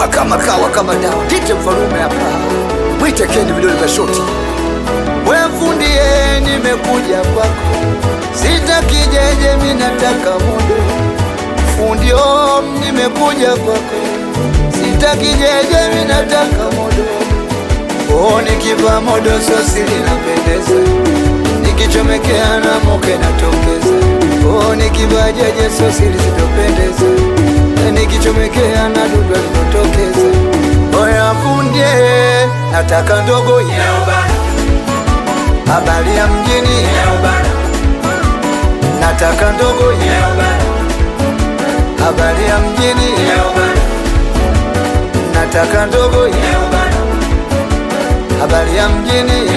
chuma kama kawa kama dawa kite mfalume hapa mwite kendi vidole vya shoti we fundie nimekuja kwako sitaki jeje minataka mudo fundio nimekuja kwako sitaki jeje minataka modo oh, nikiva modo sosi linapendeza nikichomekea na moke natokeza oh, nikiva jeje sosi lisitopendeza nikichomekea na dudu linotokeza oya fundie nataka ndogo ya habari ya mjini nataka ndogo ya habari ya mjini nataka ndogo ya habari ya mjini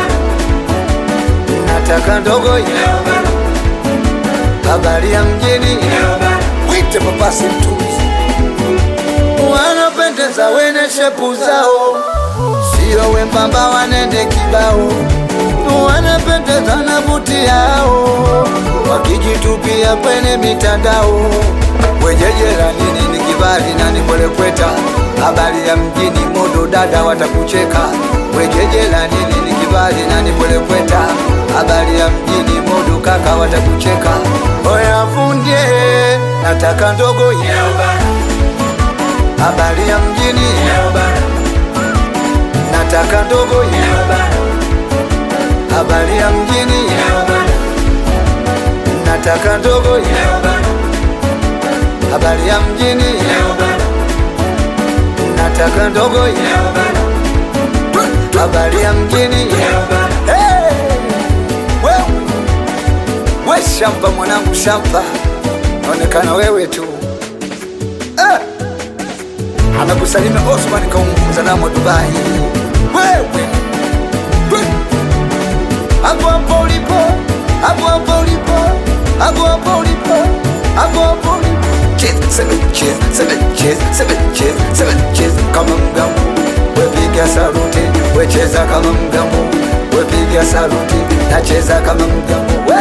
nataka ndogo ya habari ya mjini wite papasi mtuzi wanapendeza wene shepu zao sio wembamba wanende kibao wanapendeza na buti yao wakijitupia kwenye mitandao wejejera nini ni kibali na nikolekweta habari ya mjini modo dada watakucheka wejejera nini ni kibali na nikolekweta habari ya mjini modo kaka watakucheka oya fundie nataka ndogo ya habari ya mjini nataka ndogo ya habari ya mjini nataka ndogo ya habari ya mjini nataka ndogo ya habari ya mjini Hey! we, we shamba mwanangu shamba naonekana wewe tu eh! amekusalimia Osman kaunguza namo Dubai wewe we. hapo hapo ulipo hapo hapo ulipo hapo hapo ulipo hapo hapo ulipo Cheza, seven, cheza, seven, cheza, seven, cheza, seven, cheza kama mgambo wepiga saluti wecheza kama mgambo wepiga saluti nacheza kama mgambo we